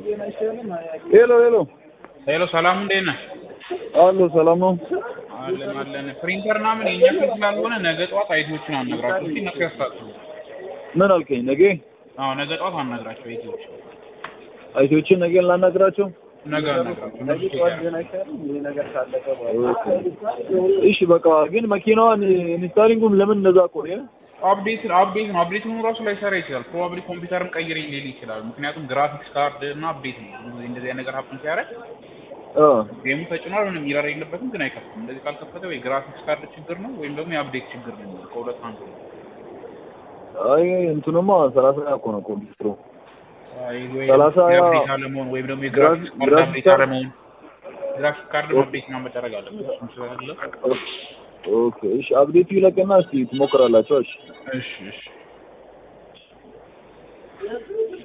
ሄሎ ሄሎ ሄሎ ሰላም እንዴት ነህ? አሎ ሰላም ነው። አለን አለን። ፕሪንተር ምናምን የኛ ፊት ስላልሆነ ነገ ጠዋት አይቲዎችን አናግራቸው እስኪ እነሱ ያስታጥሩ። ምን አልከኝ? ነገ አዎ ነገ ጠዋት አናግራቸው አይቲዎች አይቶችን ነገ ላናግራቸው። ነገ አናግራቸው እነሱ ቼክ ያደርጋሉ። እሺ በቃ ግን መኪናዋን ኢንስታሊንጉን ለምን እንደዛ ቆየ? አፕዴት አፕዴት ነው። አፕዴት ሆኖ ራሱ ላይሰራ ይችላል። ፕሮባብሊ ኮምፒውተርም ቀይረኝ ሊል ይችላል። ምክንያቱም ግራፊክስ ካርድ እና አፕዴት ነው። ብዙ ጊዜ እንደዚህ አይነት ነገር ሀፕን ሲያደርግ አ ጌሙ ተጭኗል፣ ምንም ኢረር የለበትም፣ ግን አይከፍትም። እንደዚህ ካልከፈተ ወይ ግራፊክስ ካርድ ችግር ነው ወይም ደግሞ የአፕዴት ችግር ነው። ከሁለት አንዱ ነው። አይ እንትኑማ ሰላሳ እኮ ነው ኮምፒውተሩ። አይ ወይ ሰላሳ የአፕዴት አለመሆን ወይም ደግሞ የግራፊክስ ካርድ ግራፊክስ አፕዴት ካርድ- አለመሆን ግራፊክስ ካርድ አፕዴት ነው መደረግ አለበት። እሱም ስላለ ኦኬ እሺ አፕዴቱ ይለቅና እስቲ ትሞክራላችሁ። እሺ እሺ እሺ